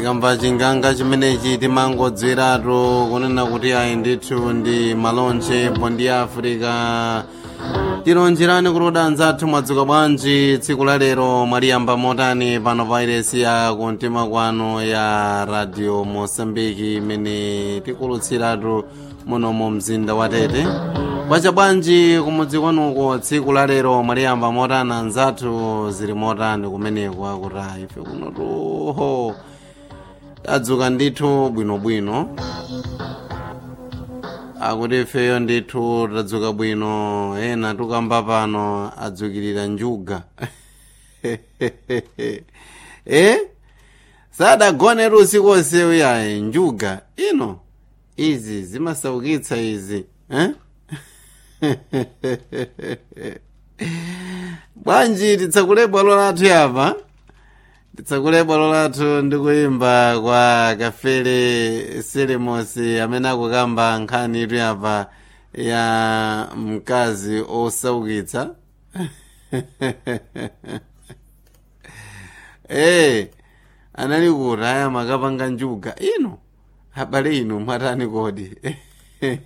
tikamva chinganga chimenechi timangodzeratu kunena kuti ayi ndithu ndi malonje bondi africa tilonjerani kuti anzathu mwadzuka bwanji tsiku la lero mwaliyamba motani pano pa iresi ya kumtima kwanu ya radio mosambiki imene tikulutsiratu muno mu mzinda wa tete kwacha bwanji kumudzi kwanuko tsiku la lero mwaliyamba motani anzathu zili motani kumeneko akuti ayi ife kuno tuho tadzuka ndithu bwinobwino akuti ifeyo ndithu tadzuka bwino ena tukamba pano adzukirira njuga eh sadagonetu usiku onse uyayi njuga ino izi zimasaukitsa izi eh? bwanji titsakule bwalo lathu yapa titsakule bwalo lathu ndi kuyimba kwa kafele selemosi amene akukamba nkhani itu yapa ya mkazi osaukitsa eh anali kuti aya makapanga njuga ino abale inu mwatani kodi